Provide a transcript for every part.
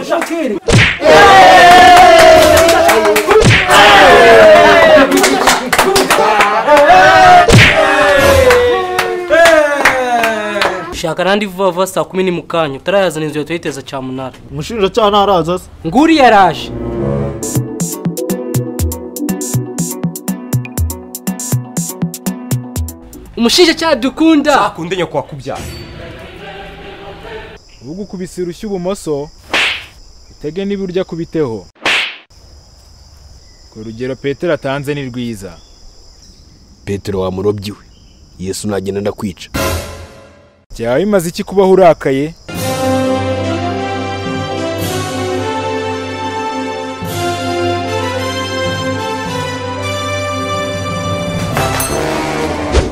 Shakiri. shaka arandi vuba vuba saa kumi ni mu kanya utarayazana inzu yahita yiteza cyamunara umushinjacyaha ntaraza se nguri yaraje umushinjacyaha dukunda akunde nyoko wakubyara ugukubise urushyi ibumoso utege n'iburyo akubiteho ku rugero petero atanze ni rwiza petero wamurobyi we yesu nagenda ndakwica byaba bimaze iki kubaho urakaye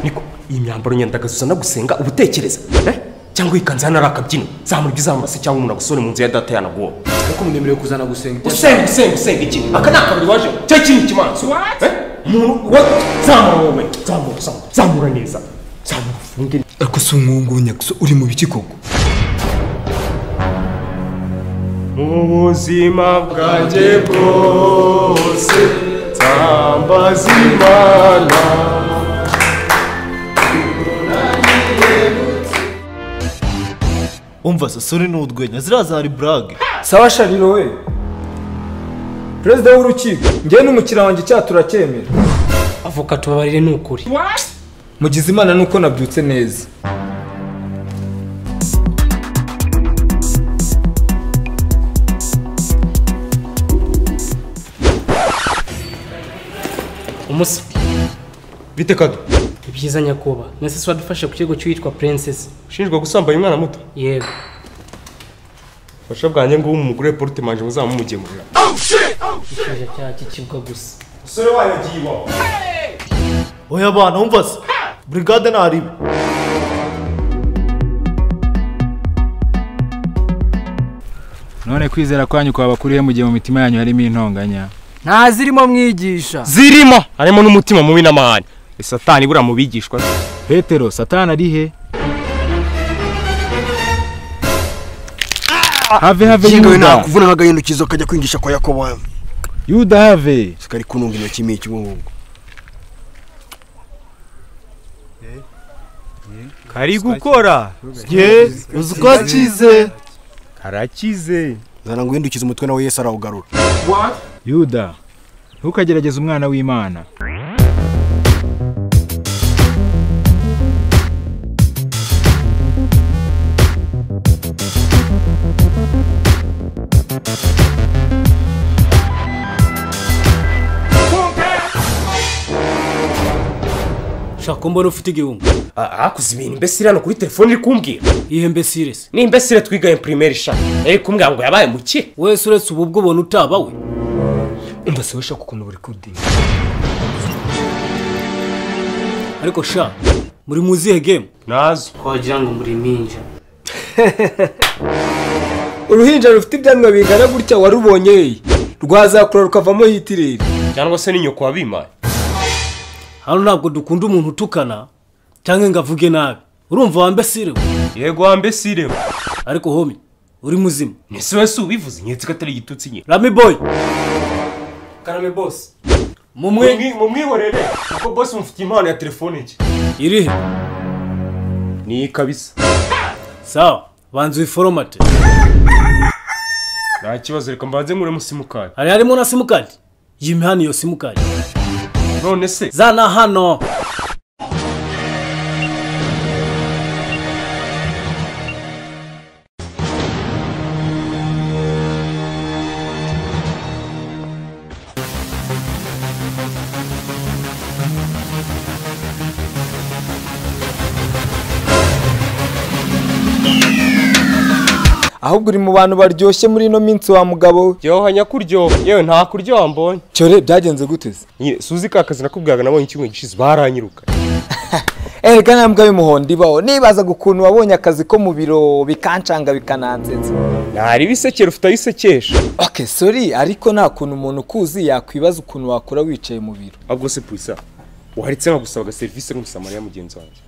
niko iyi myambaro nyenda gasusana gusenga uba utekereza eh? cyangwa iyi kanzu hano ari akabyino zamurya izamase cyangwa umuntu agusore mu nzu ya data yanaguwe ariko munemerewe kuzana gusenga usenga usenga usenga iki aka ni akabari waje cyo kiri ikimanza Eh? umuntu wa zamura wowe zamura zamura zamura neza zamura ufunge ariko si umwungunya gusa uri mu biki koko mu buzima bwanjye bwose nsambaza imana umva sasore ni urwenya ziriya zari burage sawa shariro we perezida w'urukiko njyewe n'umukiriya wanjye icyaha turacyemera avoka tubabarire ni ukuri mugize imana nuko nabyutse neza umusa bite kado ni byiza nyakubahwa na se wadufashe ku kigo cy'uwitwa princess ushinjwa gusambanya umwana muto yego fasha bwanjye ngubu umugore porute manje muzamumugengurira umushinjacyaha cy'ikibwa gusa umusore wayo agiye iwawe oya abana umva se burigade ntaribe none kwizera kwanyu kwaba kurihe mu gihe mu mitima yanyu harimo intonganya ntazirimo mwigisha zirimo harimo n'umutima mubi n'amahane satani buriya mu bigishwa petero satani ari he have have kingawe yuda nakuvuna nk'agahindukizo kajya kwingisha kwa yakobo yuda have sikari kununga intoki miki ubu ngubu kari gukora ye uzi ko akize karakize nzana ngo uhindukize umutwe nawe yesu arawugarura yuda ntukagerageze umwana w'imana shaka mbona ufite igihumbi akoze ibintu imbesire hano kuri telefone iri kumbwira ihembe siresi ni imbesire twigaye primaire shaka yari kumbwira ngo yabaye muke wese uretse ubu bwo ubona utaba we umva se washaka ukuntu buri kudinga ariko sha muri muzihe gemu nazo wagira ngo muri minja uruhinja rufite ibyanwa bingana gutya warubonye ye rwazakura rukavamo hitireri cyangwa se ni nyoko wabimaye hano ntabwo dukunda umuntu utukana cyangwa ngo avuge nabi urumva wambe sirewe yego wambesire ariko homi uri muzima ese wese ubivuze nyetse ko atari igitutsi nyine rami boy karame bose mumwe mumwihorere kuko bose mufitiye impano ya telefone nshya irihe ni iyi kabisa sawa banza uyiforomate nta kibazo reka mbanze nkuremo simukadi hari harimo na simukadi yime hano iyo simukadi none se zana hano ahubwo uri mu bantu baryoshye muri ino minsi wa mugabo we ryoha nyakuryoha yewe nta kuryo wambonye cyore byagenze gute se nyine suzi ka kazi nakubwiraga nabonye icyumweru gishize baranyiruka erega nta mbwa y'umuhondo ibaho nibazaga ukuntu wabonye akazi ko mu biro bikancanga bikanansetse ntari ibisekera ufite aho isekesha oke sori ariko nta kuntu umuntu ukuzi yakwibaza ukuntu wakora wicaye mu biro ahubwo se purisa waharetse nkagusaba agaserivisi n'umusamariya mugenzi wanjye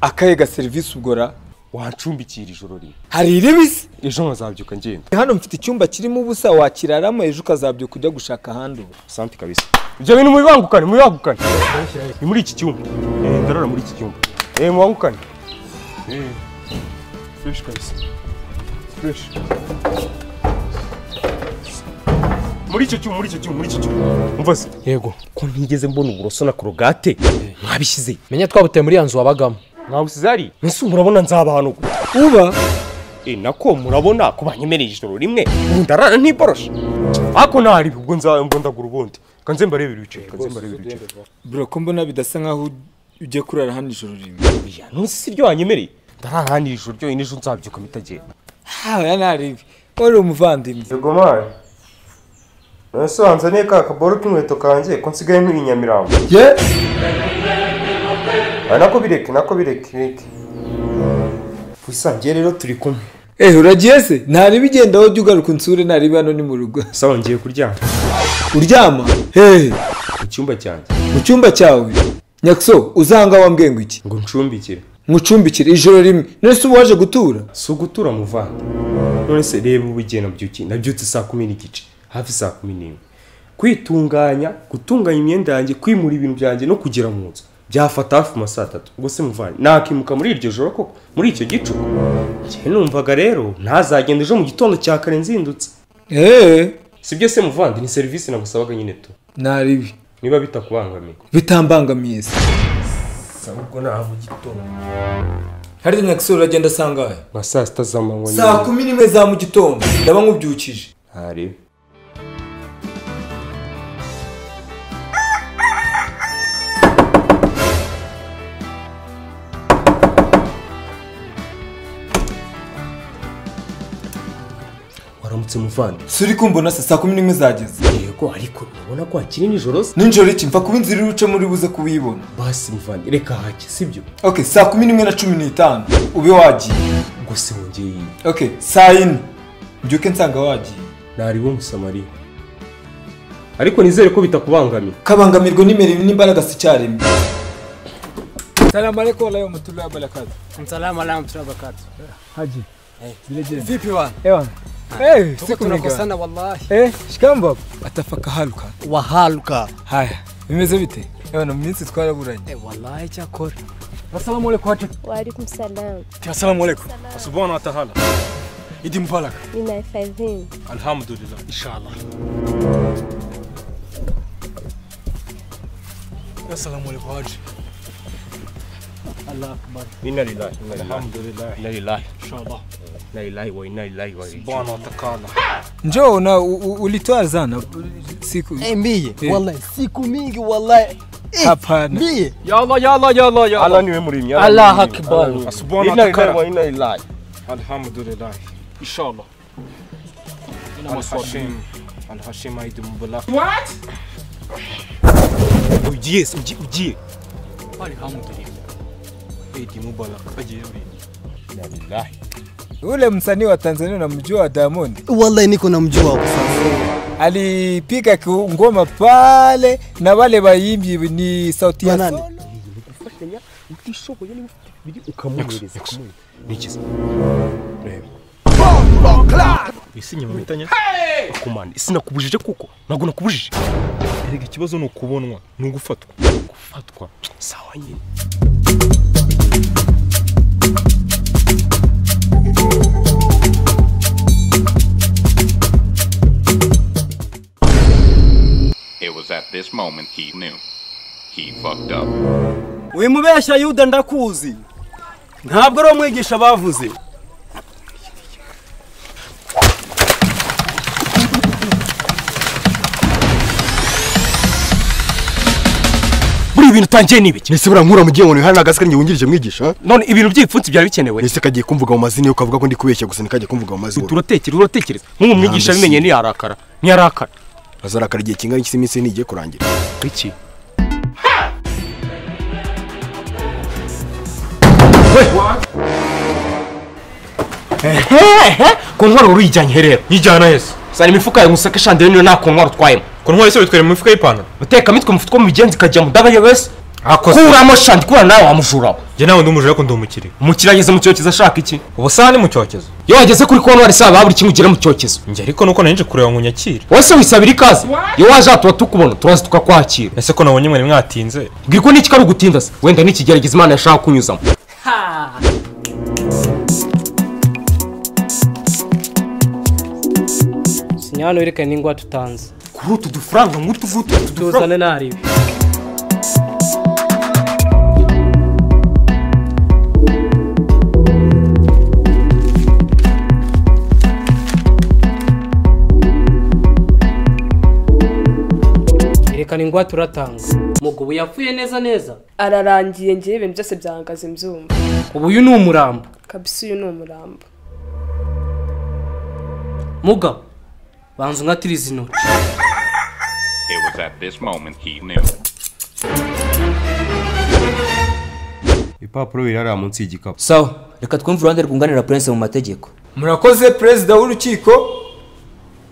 akahe ga serivisi ubwo ra wancumbikira ijoro rimwe hari iribisi ejo nkazabyuka ngenda hano mfite icyumba kirimo ubusa wakiraramo ejo ukazabyuka ujya gushaka ahandi ubu sante kabisa ibyo bintu mubibangukane mubibangukane ni muri iki cyumba Eh, ndarara muri iki cyumba eh mubangukane Eh, fresh kabisa fresh muri icyo cyuma muri icyo cyuma muri icyo cyuma umva se yego ko ntigeze mbona uburoso na korogate mwabishyize menya twabuteye muri ya nzu wabagamo mwawusize hari mbese murabona nzabahanugura uba e nako murabona ko banyemereye ijoro rimwe ubu ndarara ntiboroshe ariko ntari ubwo nza ubwo ndagura ubundi kanze mbarebe ibice kanze mbarebe ibice bro ko mbona bidasa nkaho ujya kurara hano ijoro rimwe oya ntuzi si ryo wanyemereye ndarara hano iri joro ryonyine ejo nzabyuka mitagenda haya ntaribi wari umuvandimwe yego mari nasobanzaniye ka kaboro k'inkweto kanjye ko nsigaye nkiri nyamirambo ye nako bireke nako bireke bireke wisangiye rero turi kumwe ehe uragiye se ntareba igenda wowe jya ugaruka unsure ntareba hano ni mu rugo sawa ngiye kuryama uryama hehe mu cyumba cyanjye mu cyumba cyawe nyakuso uzanga wambwiye ngo iki ngo ncumbikire nkucumbikire ijoro rimwe none se uba waje gutura si ugutura muvande none se reba ubu igihe nabyukiye nabyutse saa kumi n'igice hafi saa kumi n'imwe kwitunganya gutunganya imyenda yanjye kwimura ibintu byanjye no kugera mu nzu byafata hafi mu saa tatu ubwo se muvande nakimuka muri iryo joro koko muri icyo gicuku njyewe numvaga rero ntazagenda ejo mu gitondo cya kare nzindutse eee sibyo se muvande ni serivisi nagusabaga nyine tu ntaribi niba bitakubangamiye bitambangamiye se ubwo nta mu gitondo hariya nyakuso uragenda asangahe nka saa sita z'amanywa saa kumi n'imwe za mu gitondo ndaba nkubyukije ntarebe waramutse muvandi si uri kumbona se saa kumi n'imwe zageze yego ariko urabona ko hakiri nijoro se nijoro iki mfa kuba inzira iri buce muri buze kubiyibona basi muvandi reka hake sibyo ok saa kumi n'imwe na cumi n'itanu ube wagiye ubwo se wongeye iyi ok saa yine mbyuke nsanga wagiye ntariwe umusamariya ariko nizere ko bitakubangamiye kabangamirwa n'imirimo n'imbaraga si icyarimwe salamu alaikum walahi wa rahmatullahi wa barakatuh Salamu alaikum tunabakatu. haji Vipi wana? ewana Eh, siku Tunakosana wallahi. Eh, shikamba atafaka haruka Wahaluka. haya bimeze bite ewana mu minsi twaraburanye Eh, wallahi chakora. Assalamu alaikum watu. Waalaikum salam. Assalamu alaikum. subhanahu wa ta'ala Idi mbaraka. Ninahifadhini. alhamdulillah inshallah Assalamu alaikum watu. inna lillahi inna lillahi alhamdulillah inna lillahi inshallah inna lillahi wa inna ilaihi raji'un subhanahu wa ta'ala njoo na u- u- ulitoa zana siku Eh, mie. Eh. Wallahi siku mingi wallahi. Eh, Hapana. Mie. ya allah ya allah ya allah ya allah niwe muremyi Allah akbar. subhanahu wa ta'ala wa inna lillahi alhamdulillah inshallah Al-Hashim, Al-Hashim Aid Mubarak. What? Ujiye, ujiye, ujiye. Alhamdulillah. Aid Mubarak, ajiye wewe. Inna lillahi. ule msanii wa tanzania unamjua diamond Wallahi niko namjua kwa sasa. alipiga ki- ngoma pale na wale waimbi ni sauti ya Banane. solo Ukamuhereza kumwe. Nikize. Reba. Isi nyuma mitanya. Akumana, isi nakubujije kuko. Ntabwo nakubujije. Erega ikibazo ni ukubonwa, ni ugufatwa. Gufatwa. Sawa nyine. It was at this moment he knew. He fucked up. wimubeshya yuda ndakuzi ntabwo ari umwigisha bavuze Buri ibintu utangiye ni ibiki? Nese burankura mu gihe umuntu hari nagasika njye wungirije mwigisha None ibintu by'ibipfunsi byari bikenewe. Nese kagiye kumvuga mu mazina yo kavuga ko ndi kubeshya gusa nikagiye kumvuga mu mazina turatekereza uratekereza nk'ubu mwigisha abimenye ntiyarakara ntiyarakara Azarakara igihe kingana iki iminsi ntigiye kurangira iki ku ntwaro wari uyijyanye herera yijyana heza sana imifuka yawe musaka ishandire niyo nta ku ntwaro utwayemo ku ntwaro se bitwerera mu mifuka y'ipantaro utekamo itwe mufuka mu bigenzi ikajya mu daga yowesi akoze kuramo shandi kubana nawe wamujuraho njye nawe ndi umujura ariko ndi umukire umukire ageze mu cyokezo ashaka iki ubu saha ni mu cyokezo iyo wageze kuri kontwari saa buri kimwe ugera mu cyokezo njye ariko nuko nari nje kureba ngo unyakire wowe se wisabira ikaze iyo waje aha tuba tukubona turaza tukakwakira ese ko nabonye mwari mwatinze bwira ko n'iki kari gutinda se wenda n'ikigerageza imana yashaka kunyuzamo sinya hano werekane n'ingwa tutanze kuri utu dufaranga nk'utu ngutu utu tuzane ntarebe erekana ingwate uratanga mugubu yapfuye neza neza ararangiye ngewe ibintu byose byahagaze mbyumva ubu uyu ni umurambo kabisa uyu ni umurambo mugabo banza unkatiriza intoki It was at this moment he knew. ibipapuro biri hariya munsi y'igikapu sawa reka twumve uruhande rwunganira purense mu mategeko murakoze perezida w'urukiko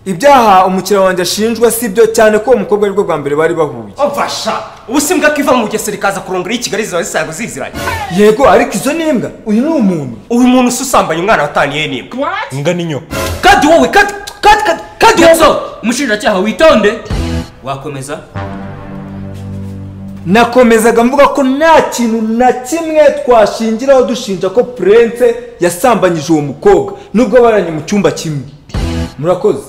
ibyaha umukiriya wanjye ashinjwa si byo cyane ko uwo mukobwa aribwo bwa mbere bari bahuye ovasha ubu si mbwa kiva mu bugesera ikaza kurongora iyo kigali ziba zisanzwe ziziranye yego ariko izo ni imbwa uyu ni umuntu uyu muntu ususambanya umwana wataniye n'imbwa imbwa n'inyo kandi wowe kandi kandi kandi kandi wowe umushinjacyaha witonde wakomeza nakomezaga mvuga ko nta kintu na kimwe twashingiraho dushinja ko purense yasambanyije uwo mukobwa nubwo baranye mu cyumba kimwe murakoze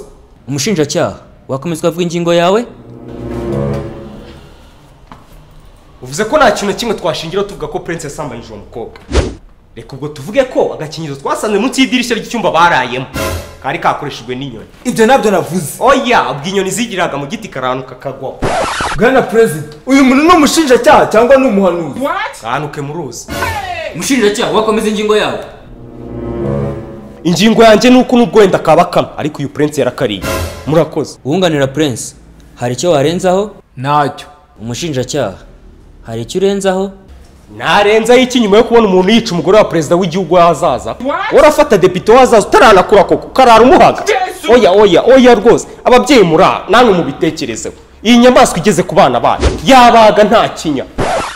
umushinjacyaha wakomeza ukavuga ingingo yawe uvuze ko nta kintu na kimwe twashingiraho tuvuga ko purense yasambanyije uwo mukobwa reka ubwo tuvuge ko agakingirizo twasanze munsi y'idirishya ry'icyumba barayemo kari kakoreshejwe n'inyoni ibyo nabyo navuze oya ubwo inyoni zigiraga mu giti karanuka kagwaho bwana perezida uyu muntu ni umushinjacyaha cyangwa ni umuhanuzi kanuke mu ruzi umushinjacyaha wakomeza ingingo yawe ingingo yanjye ni uko nubwo wenda kabakama ariko uyu purense yarakariye murakoze uwunganira purense hari icyo warenzaho ntacyo umushinjacyaha hari icyo urenzaho narenzaho iki nyuma yo kubona umuntu yica umugore wa perezida w'igihugu w'ahazaza urafata depite w'ahazaza utaranakura koko ukarara umuhaga oya oya oya rwose ababyeyi murara namwe mubitekerezeho iyi nyamaswa igeze ku bana bayo yabaga nta kinya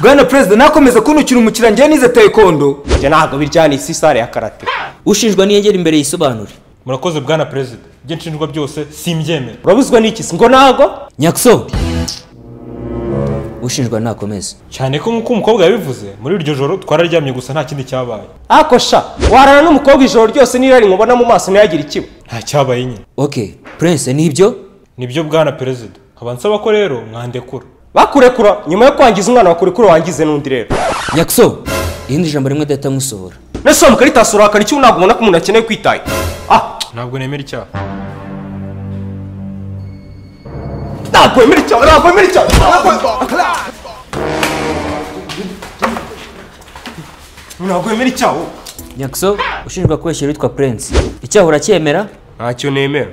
bwana perezida nakomeza kunukira umukiriya njyewe nize taekwondo njye ntabwo biryana isi sare ya karate ushinjwa niyegera imbere yisobanure murakoze bwana perezida ibyo nshinjwa byose simbyemera urabuzwa n'iki se ngo ntago nyakiso ushinjwa nakomeze cyane ko nk'uko umukobwa yabivuze muri iryo joro twararyamye gusa nta kindi cyabaye ako sha warara n'umukobwa ijoro ryose n'irari nkubona mu maso ntiyagire ikiba nta cyabaye nyine ok purense nibyo nibyo bwana perezida nkaba nsaba ko rero mwandekura bakurekura nyuma yo kwangiza umwana wakurekura wangize n'undi rero nyakiso irindi jambo rimwe dahita nkusohora nese mukaritaso urakara icyo ntabwo ubona ko umuntu akeneye kwitaye ah ntabwo nemera icyaha ntabwo wemera icyaha ntabwo wemera icyaha ntabwo wemera icyaha nyakiso ushinjwa kubeshya witwa purense icyaha uracyemera ntacyo nemera